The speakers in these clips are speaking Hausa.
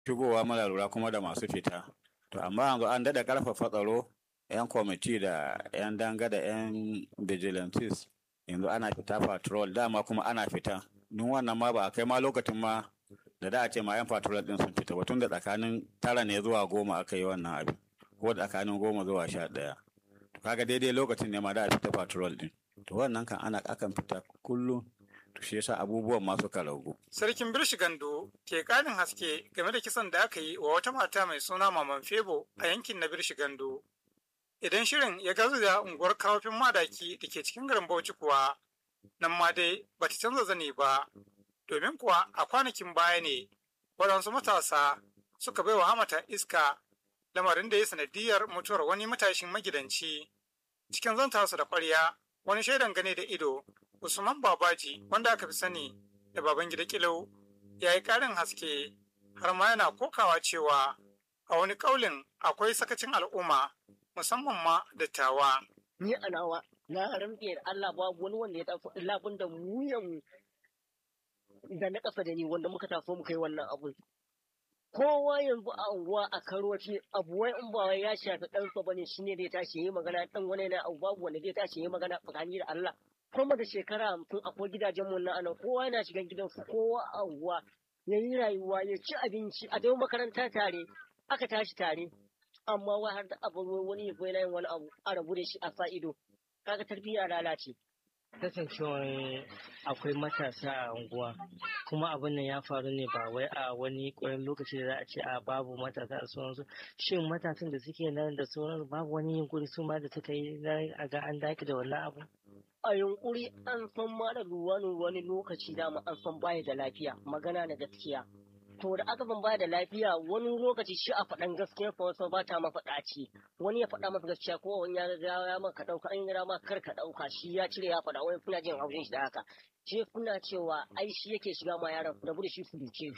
shigowa muna lura kuma da masu fita to amma yanzu an daɗa ƙarfafa tsaro 'yan kwamiti da 'yan danga da 'yan vigilantes yanzu ana fita patrol dama kuma ana fita duk wannan ma ba a kai ma lokacin ma da da a ce ma 'yan patrol din sun fita ba tun da tsakanin tara ne zuwa goma aka yi wannan abin ko tsakanin goma zuwa sha ɗaya kaga daidai lokacin ne ma da a fita patrol din to wannan kan ana akan fita kullum to shi yasa abubuwan ma suka ragu Sarkin Birshi Gando ke ƙarin haske game da kisan da aka yi wa wata mata mai suna Maman Febo a yankin na Birshi Gando. Idan shirin ya gazu da unguwar kawafin madaki da ke cikin garin Bauchi kuwa, nan ma dai ba ta canza zane ba, domin kuwa a kwanakin baya ne waɗansu matasa suka bai wa hamata iska lamarin da ya sanadiyar mutuwar wani matashin magidanci. Cikin zanta su da ƙwarya, wani shaidan gane da ido, Usman Babaji, wanda aka fi sani da baban gida Kilau, ya yi ƙarin haske har ma yana kokawa cewa a wani ƙaulin akwai sakacin al'umma musamman ma dattawa. ni a nawa na rantse da Allah babu wani wanda ya taso labun da mu yamu da na ƙasa da ni wanda muka taso muka yi wannan abun. Kowa yanzu a unguwa a karoci abu wai in ba wai ya shafi ɗansa bane shi ne zai tashi yi magana ɗan wani na abu babu wanda zai tashi yi magana tsakani da Allah. Kuma da shekara hamsin akwai gidajen mu na anan kowa yana shigan gidansu kowa a unguwa ya yi rayuwa ya ci abinci a dai makaranta tare aka tashi tare. Amma wai har da abu wani ya yana yin wani abu a rabu da shi a sa ido. Kaga tarbiyya lalace. kasancewar akwai matasa a unguwa kuma abin nan ya faru ne ba wai a wani ƙwarin lokaci da za a ce a babu matasa da sauransu shin matasan da suke nan da sauransu babu wani yunkuri su ma da suka yi na a ga an daki da wannan abu a yunkuri an san ma da wani wani lokaci dama an san baya da lafiya magana na gaskiya to da aka san baya da lafiya wani lokaci shi a faɗan gaskiya fa wasu ba ta mafaɗaci wani ya faɗa masa gaskiya ko wani ya ga ya maka ɗauka an yi ma kar ka ɗauka shi ya cire ya faɗa wani kuna jin haushin shi da haka shi kuna cewa ai shi yake shiga ma yaran ku rabu da shi ku duke shi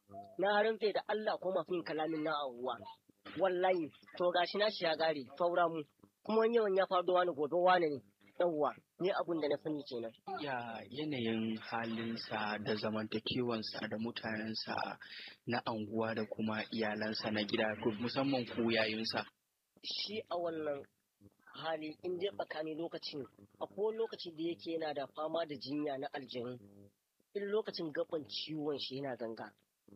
na rantse da Allah ko masu yin kalamin na awuwa wallahi to gashi na shi ya gare saura mu kuma wani yawan ya faru da wani gobe wani ne yawwa ni abun da na sani kenan ya yanayin halinsa da zamantakewansa da mutanensa na anguwa da kuma iyalansa na gida musamman ku yayinsa. shi a wannan hali in dai tsakani lokacin akwai lokaci da yake yana da fama da jinya na aljanu in lokacin gaban ciwon shi yana ganga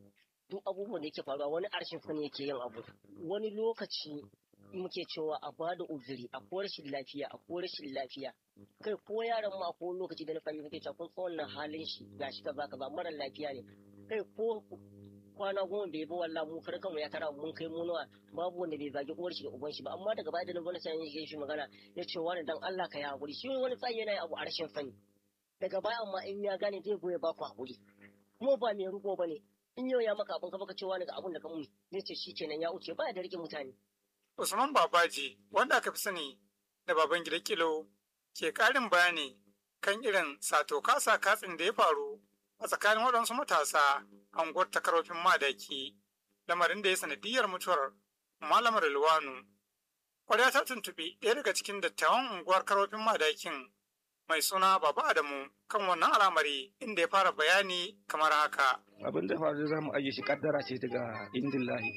duk abubuwan da yake faruwa wani arshin fa ne yake yin abu wani lokaci muke cewa a bada uzuri a ko rashin lafiya a ko rashin lafiya kai ko yaron ma ko lokaci da na fahimta kake cewa kun san wannan halin shi gashi kaza kaza mara lafiya ne kai ko kwana goma bai ba wallah mu kar kanmu ya tara mun kai mu nawa babu wanda bai zagi uwar shi da uban shi ba amma daga baya da na gwamnati sai ya shi magana ya ce wani dan Allah ka yi hakuri shi wani tsayi yana yin abu a rashin sani daga baya amma in ya gane zai goya ba ku hakuri kuma ba mai riko bane in yau ya maka abin ka baka cewa daga abin da ka mun zai ce shi kenan ya wuce baya da rike mutane Usman Babaji, wanda aka fi sani da baban gida kilo, ke ƙarin bayani kan irin sato kasa katsin da ya faru a tsakanin waɗansu matasa a unguwar takarofin madaki, lamarin da ya sanadiyar mutuwar malamar Ilwanu. Kwarya ta tuntuɓi ɗaya daga cikin dattawan unguwar karofin madakin mai suna Baba Adamu kan wannan al'amari inda ya fara bayani kamar haka. abin da faru za mu ajiye shi kaddara ce daga indillahi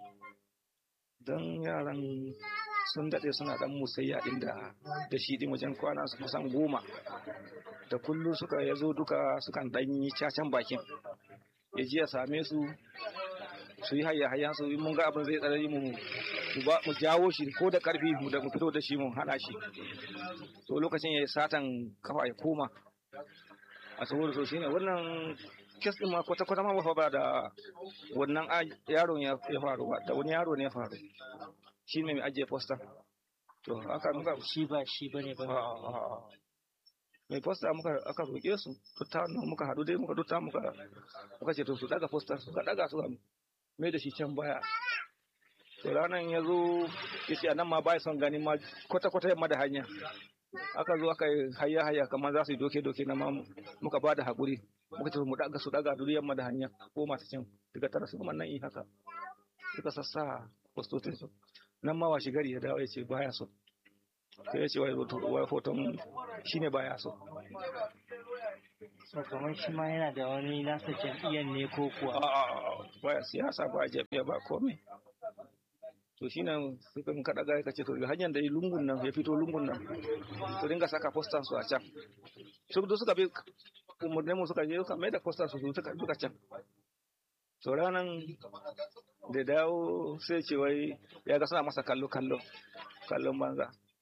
don yaran sun daɗe suna ɗan musayya inda da shi ɗin wajen kwana su kusan goma da kullum suka ya zo duka sukan ɗan yi cacan bakin ya ji ya same su su yi hayya hayyan su in mun ga abin zai tsarari mu mu ba mu jawo shi ko da karfi mu da mu fito da shi mu hana shi to lokacin ya yi satan kafa ya koma a saboda so shine wannan kes din ma kwata kwata ma ba fa ba da wannan a- yaron ya ya faru ba da wani yaro ne ya faru shi ne mai ajiye posta to haka muka shi ba shi bane ba A'a. mai posta muka aka roƙe su tutta nan muka haɗu dai muka tutta muka muka ce to su daga posta suka daga suka mai da shi can baya to ranar ya zo ya ce a nan ma ba son gani ma kwata kwata yamma da hanya aka zo aka yi hayya hayya kamar za su yi doke doke na ma muka ba da haƙuri muka ce mu daga su daga duk yamma da hanya ko masu can daga tara su kuma nan yi haka suka sassa postotin su nan ma washi gari ya dawo ya ce baya so sai ya ce wai hoto- wai hoton shine baya so so kamar shi ma yana da wani nasa jam'iyyar ne ko kuwa A'a, baya siyasa ba jam'iyya ba komai to shi nan suka in kaɗa gaya kace to hanyar da yi lungun nan ya fito lungun nan su dinga saka postan su a can su duk suka bi umarnin mu suka je suka mai da postan su suka duka can to ranan da dawo sai ce wai ya ga suna masa kallo kallo kallon banza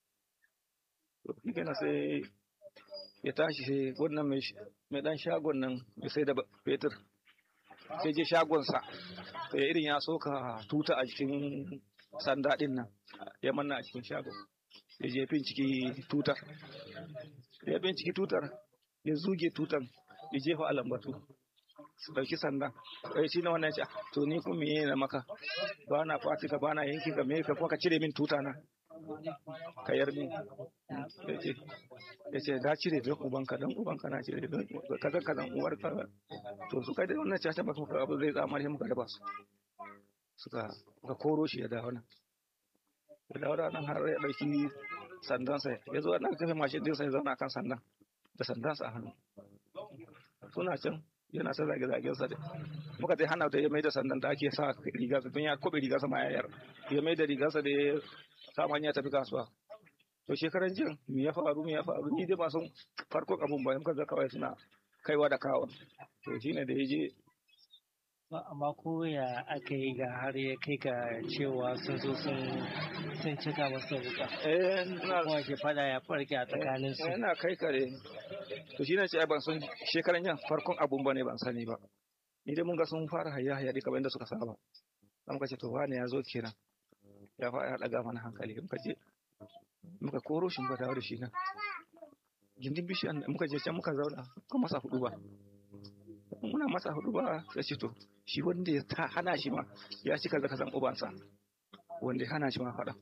to shi kenan sai ya tashi sai wannan mai mai dan shagon nan ya sai da fetur sai je shagonsa sai irin ya soka tuta a jikin sanda din nan ya manna a cikin shagon ya je binciki tutar ya binciki tutar ya zuge tutar ya jefa a lambatu su ɗauki sandan sai shi na wannan ya ce to ni kuma me na maka ba na fati ka ba na yanki ka me ka kuma ka cire min tuta na ka yar min ya ce ya ce da cire don ubanka don ubanka na cire don kaza kaza uwar ka to su kai da wannan caca ba kuma abu zai tsamar shi muka raba su suka ga koro shi ya dawo nan ya dawo da nan har ya ɗauki sandansa ya zo nan kafe mashin ɗinsa ya zauna kan sandan da sandansa a hannu suna can yana ta zage zagen sa da muka sai hana ta ya mai da sandan da ake sa riga don ya kobe riga sama ya yar ya mai da rigarsa da ya sa ya tafi kasuwa to shekaran jin me ya faru me ya faru ni dai ba san farkon abun ba muka ga kawai suna kaiwa da kawo to shine da ya je amma ko ya aka yi ga har ya kai ga cewa sun zo sun sun cika masa wuka eh na kuma ke fada ya farke a tsakanin su yana kai kare to shine ce ai ban san shekaran jan farkon abun bane ban sani ba ni dai mun ga sun fara hayya hayya dai kamar yadda suka saba dan muka ce to wane ya zo kenan ya fara daga mana hankali muka je muka koro shi muka dawo da shi nan gindin bishiyan muka je can muka zauna muka masa hudu ba muna masa hudu ba sai ce to shi wanda ya ta hana shi ma ya cika zaka san ubansa wanda ya hana shi ma faɗa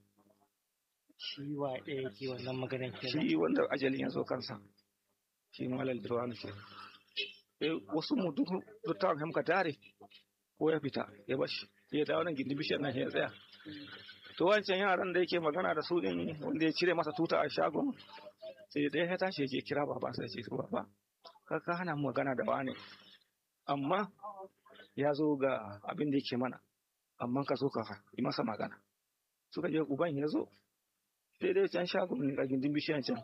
shi wa ɗaya yake wannan maganar kenan shi wanda ajalin ya zo kansa shi malal dirwanu ke eh wasu mu duk dukkan hamka tare ko ya fita ya bashi ya dawo nan gindin bishiyar nan ya tsaya to wancan yaran da yake magana da su din wanda ya cire masa tuta a shagon sai ɗaya ya tashi ya je kira baba sai ya ce baba ka ka hana mu magana da wani amma ya zo ga abin da yake mana amma ka zo ka yi masa magana suka je uban ya zo sai dai can shagon ne a gindin bishiyan can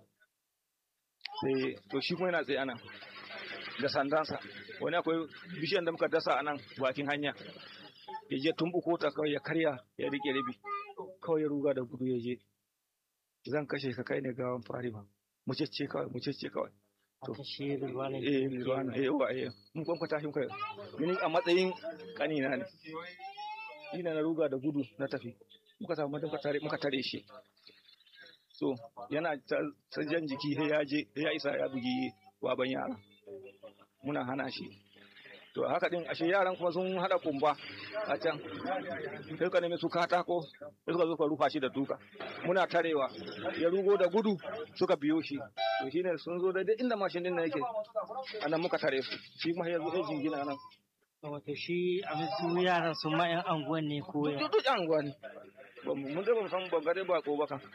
sai to shi kuma yana tsaye anan da sandansa wani akwai bishiyan da muka dasa a nan bakin hanya ya je tumbuko ta kawai ya karya ya rike rabi kawai ya ruga da gudu ya je zan kashe ka kai ne gawan fari ba mu cece kawai mu cece kawai to aka shi ruwa ne eh Rilwana eh wa eh mun kwankwata shi kai ni a matsayin kanina ne ina na ruga da gudu na tafi muka samu muka tare muka tare shi so yana ta ta jan jiki sai ya je sai ya isa ya bugi baban yara muna hana shi to haka din ashe yaran kuma sun hada kumba a can sai suka nemi su katako sai suka zo ka rufa shi da duka muna tarewa ya rugo da gudu suka biyo shi to shine sun zo da inda mashin din nan yake anan muka tare su shi kuma ya zo ya jingina nan wato shi a su yaran su ma yan anguwan ne ko ya duk duk yan uwa ne Ba mu- mun ga ba mu san ban gare ba ko ba kan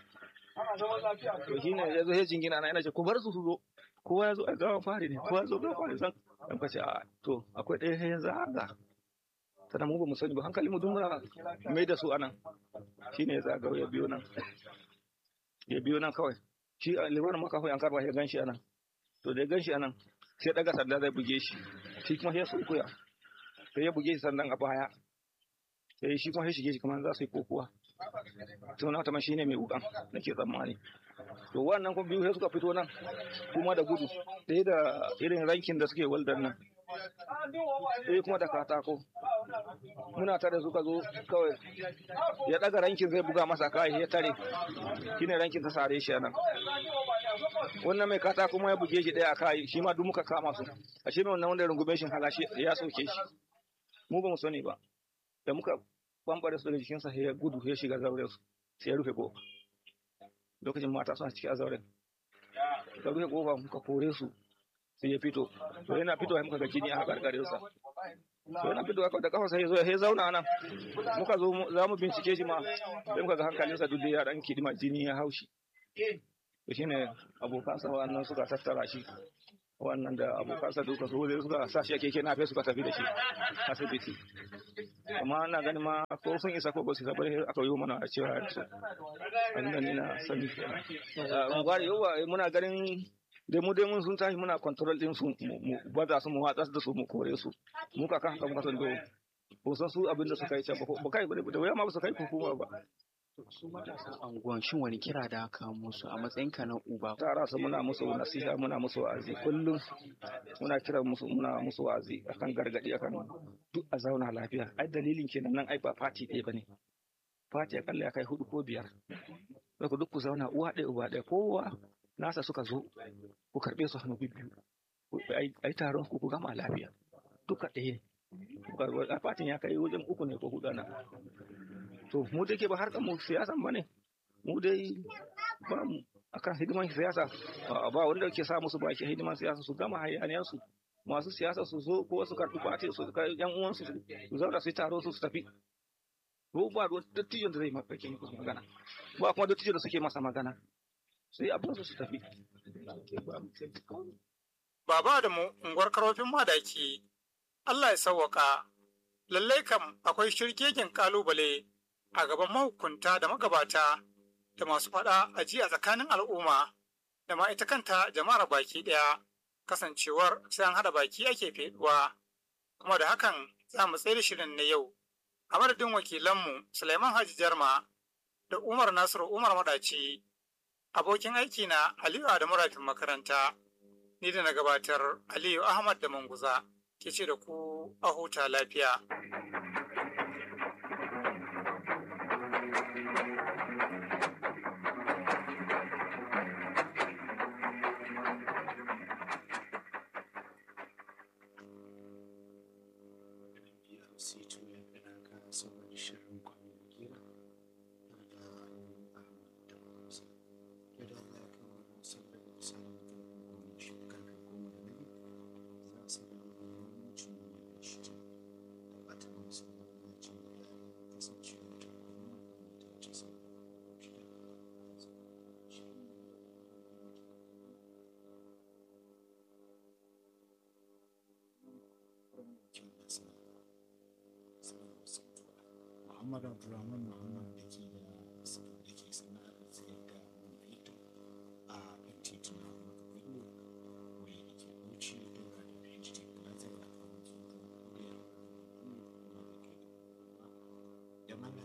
to shine ya zo ya jingina nan yana ce ku bar su su zo kowa ya zo a gawan fari ne kowa ya zo gawan fari san dan ka ce a to akwai ɗaya ya zaga sannan mu ba mu sani ba hankali mu duk muna mai da su anan shine ya zaga ya biyo nan ya biyo nan kawai shi a limanin makafa yan karba ya gan shi anan to da ya gan shi anan sai daga sanda zai buge shi shi kuma ya sunkuya sai ya buge shi sannan a baya sai shi kuma ya shige shi kamar za su yi kokuwa to na tama shine mai wukan nake tsammani to wannan kuma biyu sai suka fito nan kuma da gudu ɗaya da irin rankin da suke waldan nan ɗaya kuma da katako muna tare suka zo kawai ya ɗaga rankin zai buga masa kai ya tare shine rankin ta sare shi a nan wannan mai kata kuma ya buge shi ɗaya a kai shi ma duk muka kama su a shi mai wannan wanda ya rungume shi halashi ya soke shi mu ba mu sani ba da muka bambare su daga jikinsa sai ya gudu ya shiga zauren su sai ya rufe kofa lokacin mata suna ciki a zauren ka rufe kofa muka kore su sai ya fito to yana fito muka ga jini a gargarinsa to yana fito da kafa sai ya zo ya zauna nan muka zo mu- za mu bincike shi ma sai muka ga hankalinsa duk da ya dan kidima jini ya haushi to shine abokansa wannan suka tattara shi wannan da abokansa duka su zai suka sa shi a keke na suka tafi da shi asibiti amma ina ganin ma ko sun isa ko ba su isa bane aka yi mana a cewa da su abin da ni na sani kenan gwari yawa muna ganin dai mu dai mun sun tashi muna control din su mu baza su mu watsa da su mu kore su mu ka kan haka muka san do ko san su abin da suka yi can ba kai da waya ma ba su kai hukuma ba su matasan anguwan shin wani kira da aka musu a matsayin ka na uba tara su muna musu nasiha muna musu wa'azi kullum muna kira musu muna musu wa'azi akan gargadi akan duk a zauna lafiya ai dalilin kenan nan ai ba fati ɗaya bane fati akalla ya kai hudu ko biyar ku duk ku zauna uwa ɗaya uba ɗaya kowa nasa suka zo ku karɓe su hannu biyu ai taron ku ku gama lafiya duka ɗaya ne fatin ya kai wajen uku ne ko hudu na to mu dai ke ba harkar mu siyasan ba ne mu dai ba mu akan hidiman siyasa ba wanda ke sa musu baki hidiman siyasa su gama hayaniyar su masu siyasa su zo ko su karɓi fati su yan uwansu su zauna su yi taro su su tafi ko ba dattijon da zai mafarki musu magana ba kuma dattijon da suke masa magana sai abin su su tafi Baba da mu unguwar karofin madaki Allah ya sauwaka lallai kam akwai shirkeken kalubale a gaban mahukunta da magabata da masu faɗa a ji a tsakanin al'umma da ma ita kanta jama'ar baki ɗaya kasancewar sai an haɗa baki ake feduwa kuma da hakan za mu tsaye da shirin na yau a madadin wakilanmu Suleiman Haji Jarma da Umar Nasiru Umar Madaci abokin aiki na Aliyu Adamu Rafin makaranta ni da na gabatar Aliyu Ahmad da Manguza ke ce da ku a huta lafiya. Muhammad Abdulrahman Muhammad da ke da da ke sana'ar sayar da man fetur a kan tituna Bello wai da ke Bauchi daura da PhD Plaza da kan tsohon kuriyar da ke da mana